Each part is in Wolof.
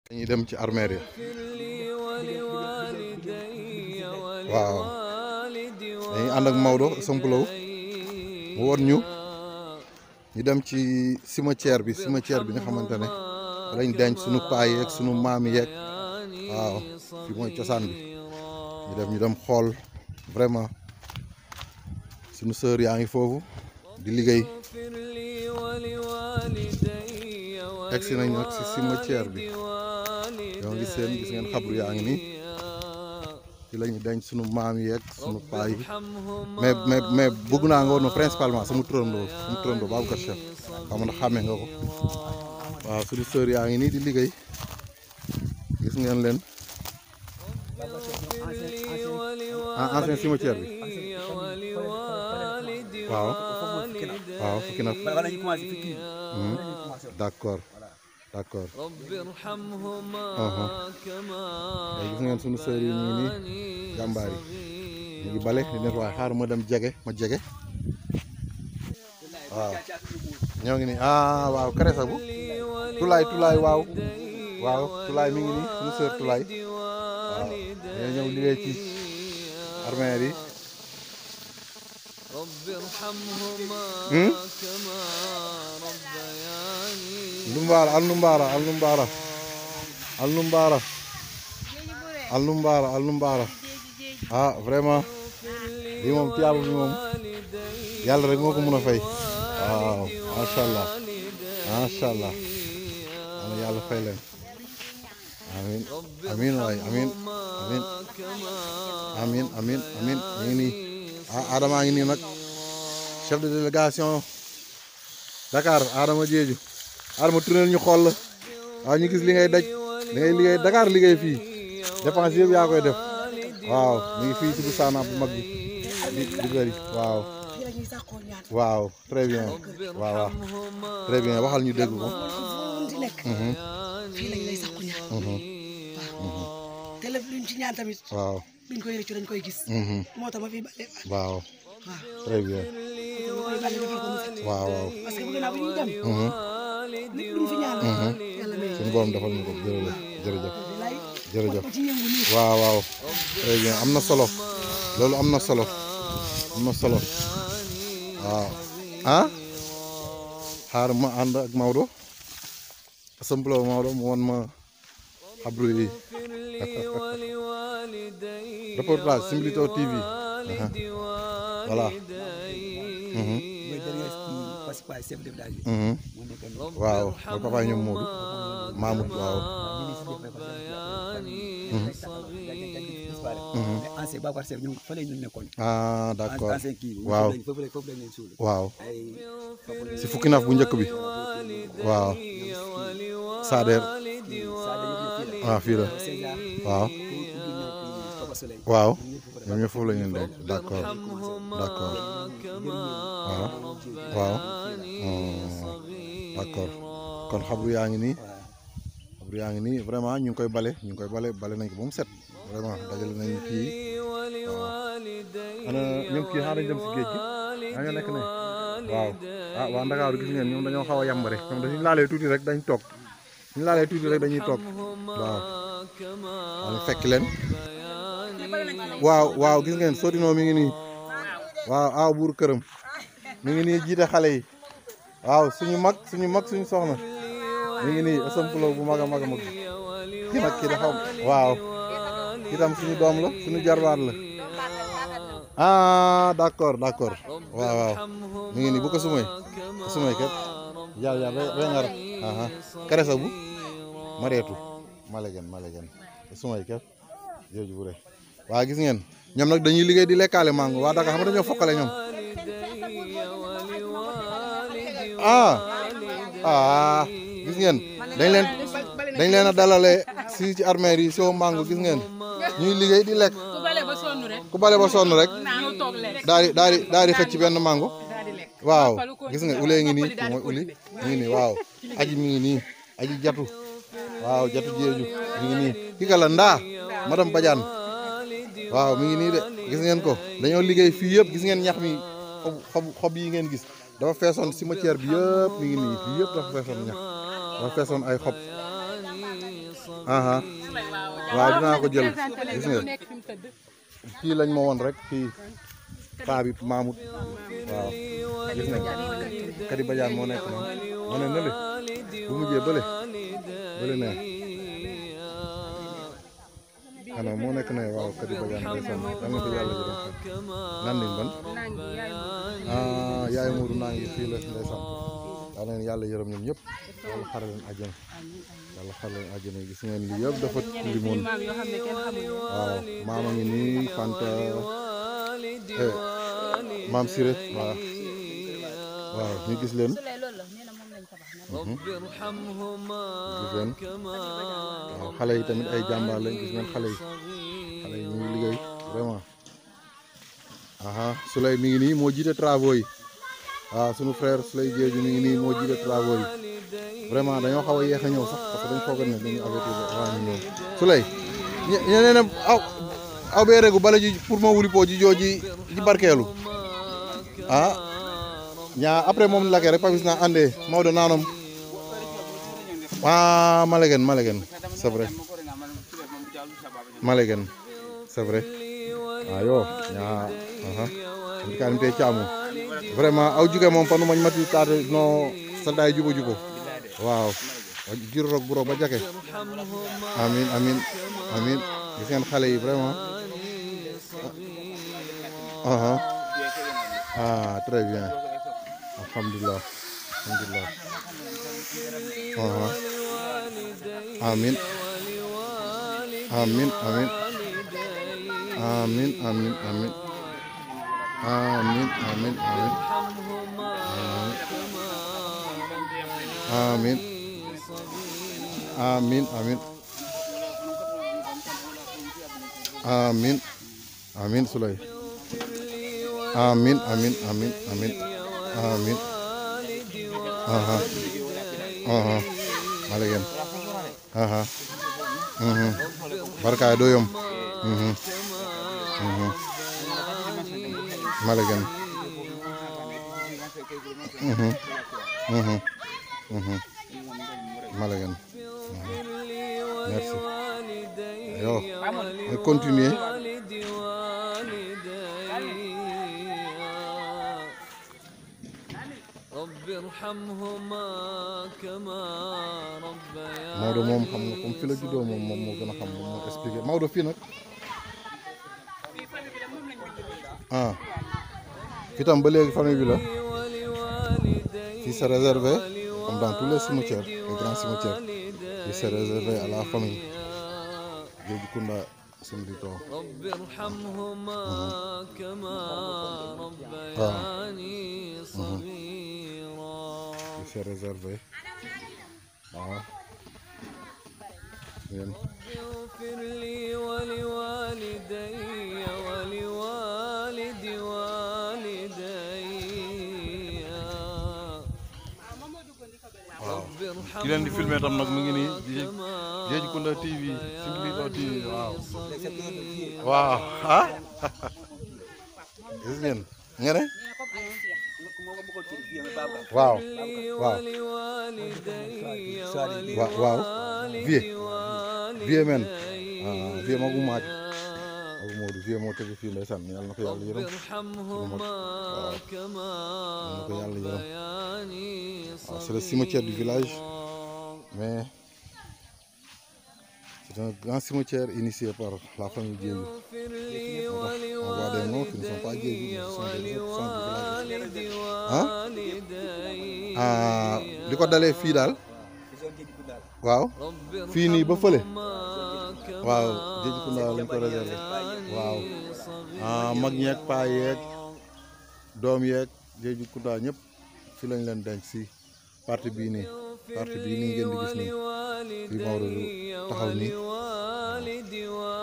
dañuy dem ci armeer yi waaw dañuy ànd ak Maodo Somplo mu won ñu ñu dem ci cimetière bi cimetière bi nga xamante ne lañ denc sunu paa yeeg sunu maam yeeg waaw fi mooy cosaan bi ñu dem ñu dem xool vraiment sunu sœur yaa ngi foofu di liggéey egsi nañ nag si cimetière bi yoo ngi seen gis ngeen xabru yaa ngi nii ci la ñu denc sunu maam yeeg sunu paa yi mais mais mais bëgg naa nga woon ma principalement sama turandoo sama turandoo Babacar Chef xam nga xàmmee nga ko waaw sunu sœur yaa ngi nii di liggéey gis ngeen leen ah ancien cimetière bi waaw waaw fukki na d'accord d'accord léegi gis ngeen sunu sœur yi ñu ngi nii jàmbaar yi ñu ngi bale di net waaye xaar ma dem jege ma jege waaw ñoo ngi nii ah waaw karesa bu tulaay tulaay waaw waaw tulaay mi ngi nii sunu sœur tulaay waaw ñoo ñëw liggéey ci armeer yi Lumbaara al Lumbaara al Lumbaara al Lumbaara al Lumbaara al Lumbaara ah vraiment lii moom tiyaaba bi moom yàlla rek moo ko mën a fay waaw macha allah macha allah ana yàlla fay leen amin amin waay amin amin amin amin amin ñu ngi nii ah Adama ngi nii nag chef de délégation Dakar Adama Diédhiou Adama tournel ñu xool la waaw ñu gis li ngay daj li ngay liggéey Dakar liggéey fii dépense yëpp yaa koy def waaw ñu ngi fii ci bu saana bu mag bi di di bëri waaw waaw très bien waaw waaw très bien waxal ñu dégg ko fii lañ lay sàkku ñaan waaw te lépp luñ ci ñaan tamit waaw biñ koy rëccu dañ koy gis moo tax ma fi bale waaw waaw très bien ma koy bale defal ko mu set waaw waaw parce que bëgg naa bu ñuy dem lépp luñ fi ñaan yàlla may suñu borom defal ñu ko jërëjëf jërëjëf lay jërëjëf ko ci yëngu nii waaw waaw très bien am na solo loolu am na solo am na solo waaw ah xaar ma ànd ak Maodo Somplo Maodo mu won ma xabru yi reportage Simbilito TV aha voilà mhm mooy dernier participant chef de village bi. mhm moo nekkoon nii. waaw mooy papa ñoom Moodu Mamoud waaw ñu ngi si biir Babacar Chef. mais ancien Babacar Chef ñoom fa la ñu nekkoon. ah d'accord ancien kii. waaw foofu la foofu la ñu suul. waaw ay foofu si fukki naaf bu njëkk bi waaw Sader waaw fii la waaw waaw ñoom ñëpp foofu la ñu denc d'accord d'accord waaw waaw d'accord kon xabru yaa ngi nii xabru yaa ngi nii vraiment ñu ngi koy bale ñu ngi koy bale bale nañ ko ba mu set vraiment dajale nañ kii waaw ana ñoom kii xaaral dem si géej gi yaa nga nekk ne waaw ah waa Ndakaaru gis ngeen ñoom dañoo xaw a yàmb rek ñoom dañuy laalee tuuti rek dañ toog ñu laalee tuuti rek dañuy toog waaw waaw fekk leen waaw waaw gis ngeen Sodino mi ngi nii waaw aaw buur këram mi ngi nii jiite xale yi waaw suñu mag suñu mag suñu soxna mi ngi nii Somplo bu mag a mag a mag kii nag kii dafa waaw kii tam suñu doom la suñu jarbaat la ah d'accord d'accord waaw waaw mi ngi nii bu ko sumay ko sumay kat jal jal re ngar aha karesa bu mareetu malegen malegen ko sumay kat jooju bu re waa gis ngeen ñoom nag dañuy liggéey di lekkaale mango waa Dakar xam nga dañoo fokkale ñoom ah ah gis ngeen dañ leen dañ leen a dalale si ci armeer yi soo mango gis ngeen ñuy liggéey di lekk ku bale ba sonn rek ku bale ba sonn rek naanu toog lekk daal di daal di daal di xëcc benn mango daal di lekk waaw gis nga ulee ngi nii mooy uli mi ngi nii waaw aji mi ngi nii aji jatu waaw jatu jeeju mi ngi nii ki ka la ndaa madame Badiane waaw mi ngi nii de gis ngeen ko dañoo liggéey fii yëpp gis ngeen ñax mi xob xob xob yi ngeen gis dafa feesoon cimetière bi yëpp mi ngi nii fii yëpp dafa feesoon ñax dafa feesoon ay xob aha waaw dinaa ko jël gis nga kii lañ ma woon rek kii paa bi Mamoud waaw gis nga Kadi Badiane moo nekk noonu moo ne nële bu mujjee bële bële ne xanaa moo nekk ne waaw Kadi Badiane ndeysaan yal na ko yàlla jërëm nan lañ ban ah yaay Mourou naa ngi fii la ndeysaan yal na leen yàlla yërëm ñoom ñëpp yàlla xare leen àjjana yàlla xare leen àjjana gis ngeen lii yëpp dafa limoon waaw maama ngi nii Fanta eh maam Siré waaw waaw ñu gis leen gis leen waaw xale yi tamit ay jàmbaar lañ gis ngeen xale yi xale yi ñu ngi liggéey vraiment aha Souley mi ngi nii moo jiite travaux yi waaw sunu frère Souley Diédhiou mi ngi nii moo jiite travaux yi vraiment dañoo xaw a yéex a ñëw sax parce que dañ foogoon ne dañu avertir avant ñu ñëw Souley ñeneen aw aw ɓe regu bala ji pour mo wuri po ji jooji ji barkeelu a ña après moom lake rek pabis na ande mawɗo nanom a malegen malegen c'est vrai malegen c'est vrai ayo ña aha kanim te caamu vraiment aw juge moom panu mañ mati tade no salda jubo jubo waaw jir roog bu roog ba jake amin amin amin gis ngeen xale yi vraiment aha ah très bien alhamdulilah alhamdulilah aha amin amin amin amin amin amin amin amin amin amin amin amin amin amin Souley amin amin amin amin amin aha aha malegen aha mhm barka doyom mhm mhm malegen mhm mhm mhm malegen merci yo on continue رب ارحمهما كما ربياني Maodo moom xam nga comme fi la juddoo moom moom moo gën a xam moom moo expliqué Maodo fii nag ah fii tam ba léegi famille bi la fii c'est réservé comme dans tous les cimetières les grands cimetières fii c'est réservé à la famille Diédhiou Kounda Sembito رب ارحمهما كما ربياني صغيرا fii c'est réservé waaw ngeen اغفر لي ولوالدي ولوالد والدي رب ki leen di filmer tam nag mu ngi nii di ارحمهما Diédhiou Kounda TV Sembito TV waaw waaw ah gis ngeen nga ne waaw waaw ولوالدي wa waaw vie vie men ah vie magu maaj magu Modou vie moo tëgg fii ndeysaan yàlla na ko yàlla yërëm ارحمهما كما yàlla na ko yàlla yërëm ربياني waaw c'est le cimetière du village mais c'est un grand cimetière initié par la famille Diédhiou اغفر لي on voit des noms qui ne sont pas Diédhiou ce sont des autres sont du village ولوالد ah والدي ah li ko dalee fii daal waaw رب fii nii ba fële ارحمهما كما waaw Diédhiou Kounda lañ ko réservé waaw ah mag ñeeg paa yeeg doom yeeg Diédhiou Kounda ñëpp fi lañ leen denc si parti bii nii parti bii nii ngeen di gis nii fii Maodo du taxaw nii والد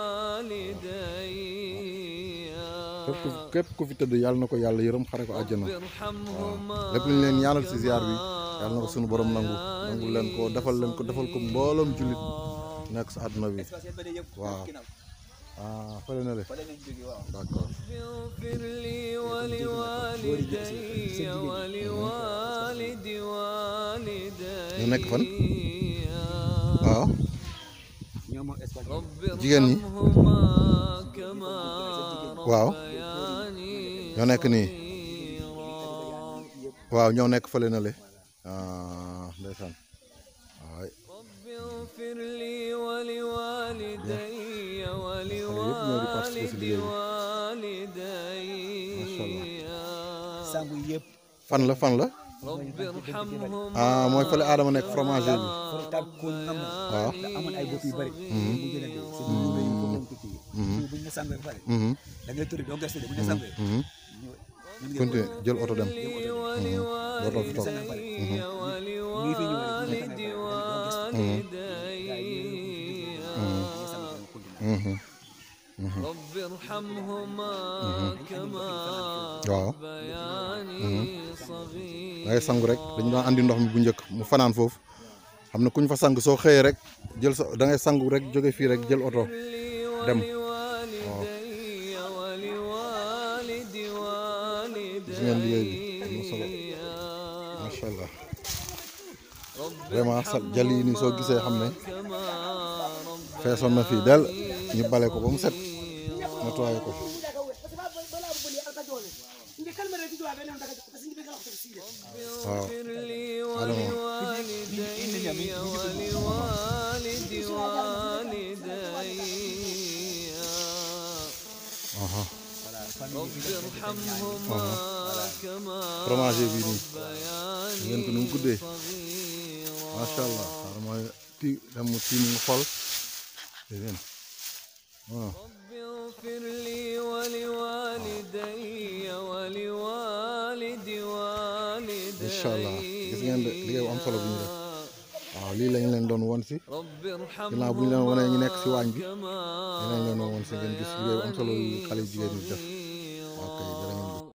والدي képp ku képp ku fi tëdd yàlla na ko yàlla yërëm xare ko àjjana ارحمهما lépp lu ñu leen ñaanal si ziar bi yàlla na ko suñu borom nangu nangu leen ko defal leen ko defal ko mbooloom jullit nekk si àdduna bi waaw ah fële na le d'accord اغفر لي ولوالدي ولوالد والدي ñu nekk fan waaw ñoom moom espace jigéen ñi ارحمهما كما waaw ربياني ñoo nekk nii صغيرا waaw ñoo nekk fële na le ah ndeysaan waay رب اغفر لي ولوالدي participer si liggéey bi. ولوالدي sangu yëpp fan la fan la رب ارحمهما ah mooy fële Adama nekk fromager bi foro tar kon am na waaw da amoon ay bopp yu bëri bu jëlee de c'est du ñu foofu lañ ko kii bu ñu sangee ba pare Mhm, da ngay tëri doo gëstu de bu ñu sangee mhm. ñu ñu continue jël oto dem dootoo fi toog ngi fi ñu ولوالدي والدي Mhm, رب ارحمهما كما waaw ربياني صغيرا da ngay sangu rek dañu daan andi ndox mi bu njëkk mu fanaan foofu xam ne kuñ fa sang soo xëyee rek jël sa da ngay sangu rek jóge fii rek jël oto dem ولوالدي ولوالدي gis ngeen liggéey bi am na solo macha allah vraiment sa jal yi nii soo gisee xam ne كما feesoon na fii del ñu bale ko ba mu set nettoyé ko waaw اغفر لي Adama ولوالدي ولوالدي والدي aha رب ارحمهما كما fromager bii nii ربياني ngeen ko nu mu guddee صغيرا macha allah xaaral ma ti dem mu tiim nga xool dégg ngeen waaw رب اغفر لي ولوالدي ولوالدي والدي incha allah gis ngeen de liggéey bu am solo bi ñu def waaw lii lañ leen doon won si رب ginnaaw bu ñu leen wanee ñu nekk si waañ bi كما dinañ leen doon won si ngeen gis liggéey bu am solo yu xale yu jigéen ñi def صغيرا ok jërë ngeen jëf